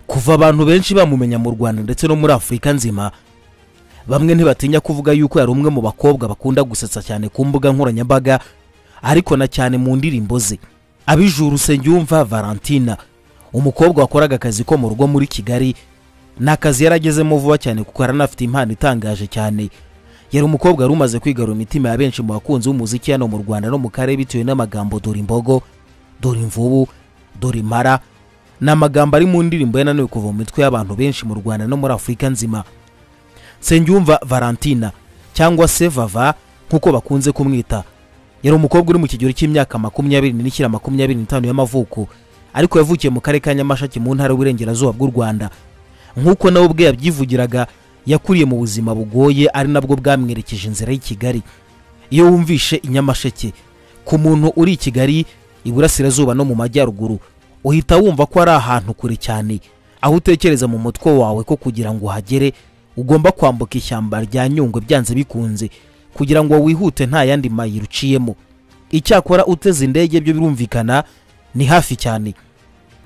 kuva abantu benshi bamumenya mu rwanda ndetse no muri afurika nzima bamwe ntibatinya kuvuga yuko yari umwe mu bakobwa bakunda gusetsa cyane ku mbuga nkoranyambaga ariko na cyane mu ndirimbo ze abijura usengiyumva valentina umukobwa wakoraga akazi ko mu rugo muri kigali ni akazi yaragezemo vuba cyane kuko yaranafite impano itangaje cyane yari umukobwa wari umaze kwigarura imitima ya benshi mu bakunzi b'umuziki hano mu rwanda no mu karere bitewe n'amagambo dore imbogo dore imvubu dore impara ni amagambo ari mu ndirimbo yananiwe kuva mu mitwe y'abantu benshi mu rwanda no muri afurika nzima nsengiyumva valentina cyangwa se vava nk'uko bakunze kumwita yari umukobwa uri mu kigero cy'imyaka makumyabiri n'ishyira makumyabiri n'itanu y'amavuko ariko yavukiye mu karere ka nyamasheke mu ntara y'uburengerazuba bw'u rwanda nk'uko nawe ubwe yabyivugiraga yakuriye mu buzima bugoye ari nabwo bwamwerekeje inzira y'i kigali iyo wumvishe i nyamasheke ku muntu uri i kigali iburasirazuba no mu majyaruguru uhita wumva ko ari ahantu kure cyane aho utekereza mu mutwe wawe ko kugira ngo uhagere ugomba kwambuka ishyamba rya nyungwe byanze bikunze kugira ngo wihute nta yandi mayira uciyemo icyakora uteze indege byo birumvikana ni hafi cyane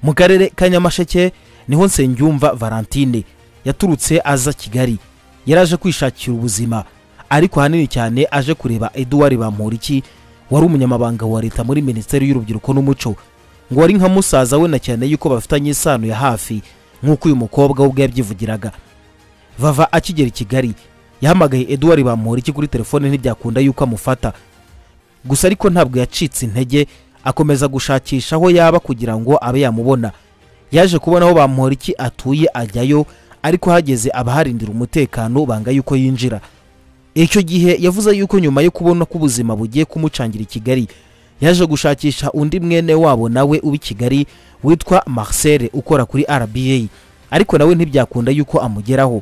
mu karere ka nyamasheke niho nsengiyumva valentine yaturutse aza kigali yaraje kwishakira ubuzima ariko ahanini cyane aje kureba eduwari bamporiki wari umunyamabanga wa leta muri minisiteri y'urubyiruko n'umuco ngo wari nka musaza we na cyane yuko bafitanye isano ya hafi nk'uko uyu mukobwa we ubwe yabyivugiraga vava akigera i kigali yahamagaye eduwari bamporiki kuri telefone ntibyakunda yuko amufata gusa ariko ntabwo yacitse intege akomeza gushakisha aho yaba kugira ngo abe yamubona yaje kubona aho bamporiki atuye ajyayo ariko hageze abaharindira umutekano banga yuko yinjira icyo gihe yavuze yuko nyuma yo kubona ko ubuzima bugiye kumucangira i kigali yaje gushakisha undi mwene wabo nawe uba i kigali witwa marcel ukora kuri rba ariko nawe ntibyakunda yuko amugeraho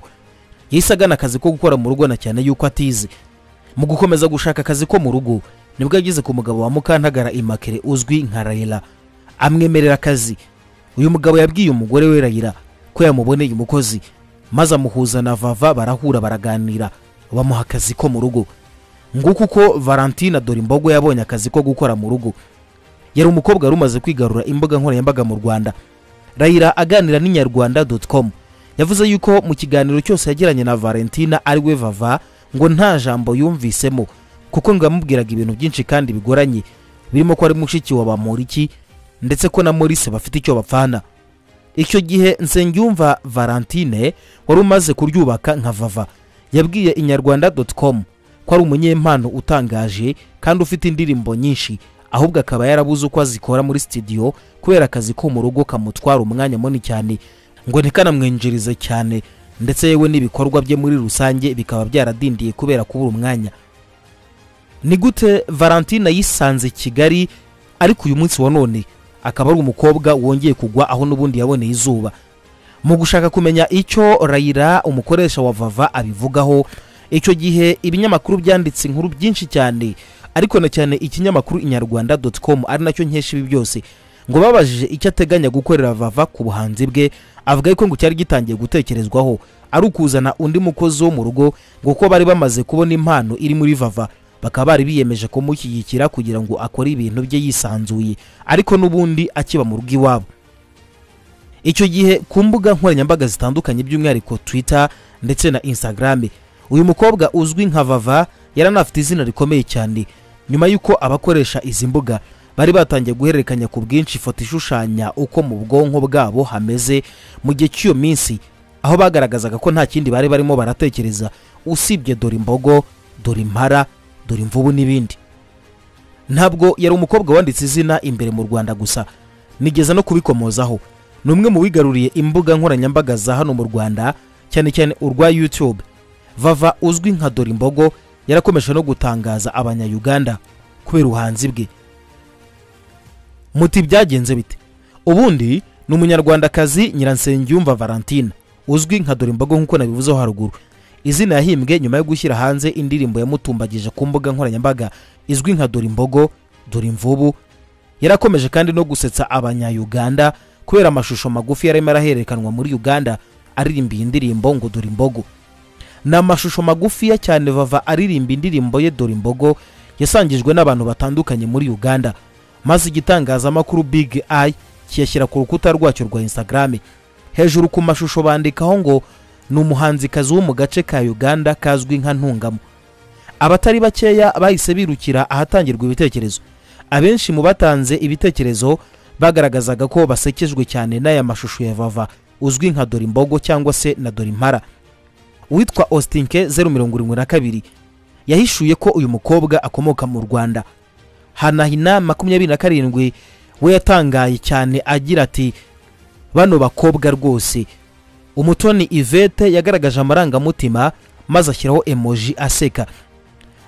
yahise agana akazi ko gukora mu rugo na cyane yuko atize mu gukomeza gushaka akazi ko mu rugo nibwo yageze ku mugabo wa mukantagara imakere uzwi nka rayira amwemerera akazi uyu mugabo yabwiye umugore we rayira ko yamuboneye umukozi maze amuhuza na vava barahura baraganira bamuha akazi ko mu rugo nguko uko valentina dore imbogo yabonye akazi ko gukora mu rugo yari umukobwa wari umaze kwigarura imbuga nkoranyambaga mu rwanda rayira aganira n'inyarwanda com yavuze yuko mu kiganiro cyose yagiranye na valentina ari we vava ngo nta jambo yumvisemo kuko ngo yamubwiraga ibintu byinshi kandi bigoranye birimo ko ari mushiki wa bamuriki ndetse ko na morise bafite icyo bapfana icyo gihe nsengiyumva valentine wari umaze kuryubaka nka vava yabwiye inyarwanda com ko ari umunyempano utangaje kandi ufite indirimbo nyinshi ahubwo akaba yarabuze uko azikora muri sitidiyo kubera akazi ko mu rugo kamutwara umwanya munini cyane ngo ntikanamwinjirize cyane ndetse yewe n'ibikorwa bye muri rusange bikaba byaradindiye kubera kubura umwanya ni gute valentine yisanze kigali ariko uyu munsi wa none akaba ari umukobwa wongeye kugwa aho n'ubundi yaboneye izuba mu gushaka kumenya icyo rayira umukoresha wa vava abivugaho icyo gihe ibinyamakuru byanditse inkuru byinshi cyane ariko na cyane ikinyamakuru inyarwanda doti komu ari nacyo nkesha ibi byose ngo babajije icyo ateganya gukorera vava ku buhanzi bwe avuga ko ngo cyari gitangiye gutekerezwaho ari ukuzana undi mukozi wo mu rugo ngo ko bari bamaze kubona impano iri muri vava bakaba bari biyemeje kumushyigikira kugira ngo akore ibintu bye yisanzuye ariko n'ubundi akiba mu rugo iwabo icyo gihe ku mbuga nkoranyambaga zitandukanye by'umwihariko twitter ndetse na instagram uyu mukobwa uzwi nka vava yaranafite izina rikomeye cyane nyuma y'uko abakoresha izi mbuga bari batangiye guhererekanya ku bwinshi ifoto ishushanya uko mu bwonko bwabo hameze mu gihe cy'iyo minsi aho bagaragazaga ko nta kindi bari barimo baratekereza usibye dore imbogo dore impara dore imvubu n'ibindi ntabwo yari umukobwa wanditse izina imbere mu rwanda gusa nigeza no kubikomozaho ni umwe mu wigaruriye imbuga nkoranyambaga za hano mu rwanda cyane cyane urwa youtube vava uzwi nka dore imbogo yarakomeje no gutangaza abanyayuganda kubera ubuhanzi bwe muti byagenze bite ubundi ni umunyarwandakazi nyiransengiyumva valentine uzwi nka dore imbogo nk'uko nabivuzeho haruguru izina yahimbwe nyuma yo gushyira hanze indirimbo yamutumbagije ku mbuga nkoranyambaga izwi nka dore imbogo dore imvubu yarakomeje kandi no gusetsa abanyayuganda kubera amashusho magufi yarimo araherekanwa muri uganda aririmba iyi ndirimbo ngo dore imbogo ni amashusho magufiya cyane vava aririmba indirimbo ye dore imbogo yasangijwe n'abantu batandukanye muri uganda maze igitangazamakuru big eye kiyashyira ku rukuta rwacyo rwa instagram hejuru ku mashusho bandikaho ngo ni umuhanzikazi wo mu gace ka uganda kazwi nka ntungamo abatari bakeya bahise birukira ahatangirwa ibitekerezo abenshi mu batanze ibitekerezo bagaragazaga ko basekejwe cyane n'aya mashusho ya vava uzwi nka dore imbogo cyangwa se na dore impara witwa ostinke zeru mirongo irindwi na kabiri yahishuye ko uyu mukobwa akomoka mu rwanda hanahina makumyabiri na karindwi we yatangaye cyane agira ati bano bakobwa rwose umutoni ivete yagaragaje amarangamutima maze ashyiraho emoji aseka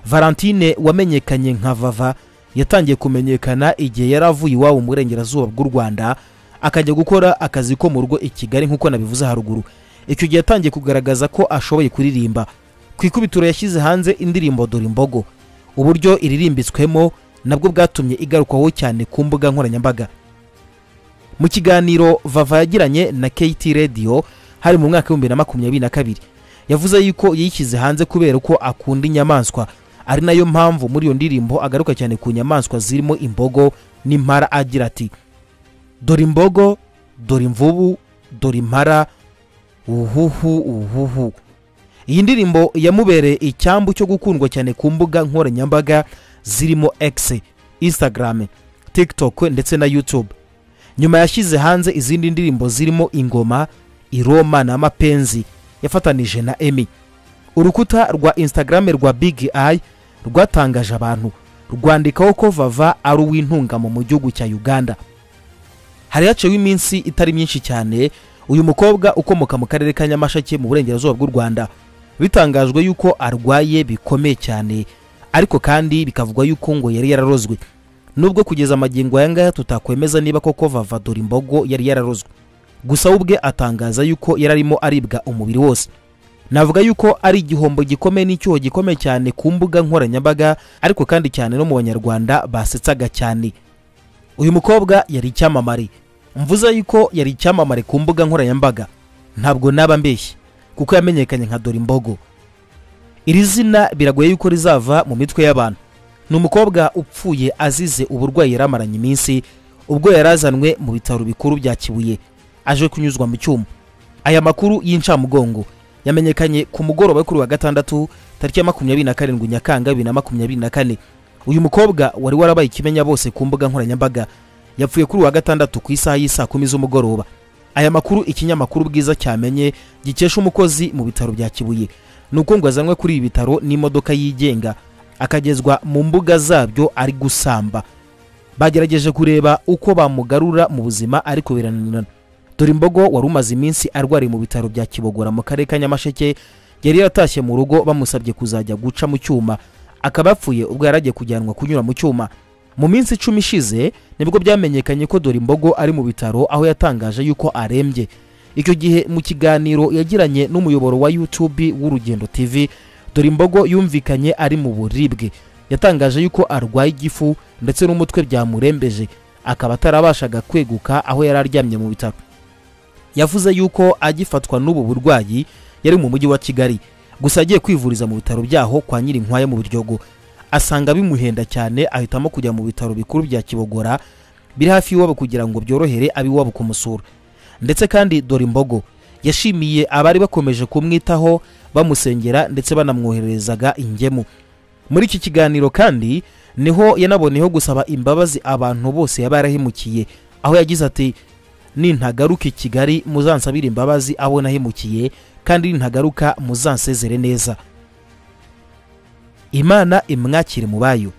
valentine wamenyekanye nka vava yatangiye kumenyekana igihe yari avuye iwabo mu burengerazuba bw'u rwanda akajya gukora akazi ko mu rugo i kigali nk'uko nabivuze haruguru icyo gihe yatangiye kugaragaza ko ashoboye kuririmba ku ikubitiro yashyize hanze indirimbo dore imbogo uburyo iririmbitswemo nabwo bwatumye igarukwaho cyane ku mbuga nkoranyambaga mu kiganiro vava yagiranye na kt radio hari mu mwaka w'ibihumbi na makumyabiri na kabiri yavuze yuko yishyize hanze kubera ko akunda inyamaswa ari nayo mpamvu muri iyo ndirimbo agaruka cyane ku nyamaswa zirimo imbogo n'impara agira ati dore imbogo dore imvubu dore impara uhuhu uhuhu iyi ndirimbo yamubereye icyambu cyo gukundwa cyane ku mbuga nkoranyambaga zirimo x instagram tiktok ndetse na youtube nyuma yashyize hanze izindi ndirimbo zirimo ingoma iroma n'amapenzi yafatanije na emi urukuta rwa instagram rwa big eye rwatangaje abantu rwandikaho ko vava ari uw'intungamo mu gihugu cya uganda hari haciyeho iminsi itari myinshi cyane uyu mukobwa ukomoka mu karere ka nyamasheke mu burengerazuba bw'u rwanda bitangajwe yuko arwaye bikomeye cyane ariko kandi bikavugwa yuko ngo yari yararozwe nubwo kugeza amagingo aya ngaya tutakwemeza niba koko vava dore imbogo yari yararozwe gusa we ubwe atangaza yuko yari arimo aribwa umubiri wose navuga yuko ari igihombo gikomeye n'icyuho gikomeye cyane ku mbuga nkoranyambaga ariko kandi cyane no mu banyarwanda basetsaga cyane uyu mukobwa yari icyamamare mvuze yuko yari icyamamare ku mbuga nkoranyambaga ntabwo naba mbeshye kuko yamenyekanye nka dore imbogo iri zina biragoye yuko rizava mu mitwe y'abantu ni umukobwa upfuye azize uburwayi yari amaranye iminsi ubwo yari azanwe mu bitaro bikuru bya kibuye aje kunyuzwa mu cyuma aya makuru y'incamugongo yamenyekanye ku mugoroba kuri wa gatandatu tariki ya makumyabiri na karindwi nyakanga bibiri na makumyabiri na kane uyu mukobwa wari warabaye ikimenya bose ku mbuga nkoranyambaga yapfuye kuri wa gatandatu ku isaha y'isaa kumi z'umugoroba aya makuru ikinyamakuru bwiza cyamenye gikesha umukozi mu bitaro bya kibuye ni uko ngo azanwe kuri ibi bitaro n'imodoka yigenga akagezwa mu mbuga zabyo ari gusamba bagerageje kureba uko bamugarura mu buzima ariko birananirana dore imbogo wari umaze iminsi arwariye mu bitaro bya kibogora mu karere ka nyamasheke yari yaratashye mu rugo bamusabye kuzajya guca mu cyuma akaba apfuye ubwo yari agiye kujyanwa kunyura mu cyuma mu minsi icumi ishize nibwo byamenyekanye ko dore imbogo ari mu bitaro aho yatangaje yuko arembye icyo gihe mu kiganiro yagiranye n'umuyoboro wa youtube w'urugendo tv dore imbogo yumvikanye ari mu buribwe yatangaje yuko arwaye igifu ndetse n'umutwe byamurembeje akaba atarabashaga kweguka aho yari aryamye mu bitaro yavuze yuko agifatwa n'ubu burwayi yari mu mujyi wa kigali gusa agiye kwivuriza mu bitaro byaho kwa nyirinkwaya mu buryogo asanga bimuhenda cyane ahitamo kujya mu bitaro bikuru bya kibogora biri hafi y'iwabo kugira ngo byorohere ab'iwabo kumusura ndetse kandi dore imbogo yashimiye abari bakomeje kumwitaho bamusengera ndetse banamwohererezaga ingemu muri iki kiganiro kandi niho yanaboneyeho gusaba imbabazi abantu bose yaba yarahemukiye aho yagize ati nintagaruka i kigali muzansabire imbabazi abo nahemukiye kandi nintagaruka muzansezere neza imana imwakire mu bayo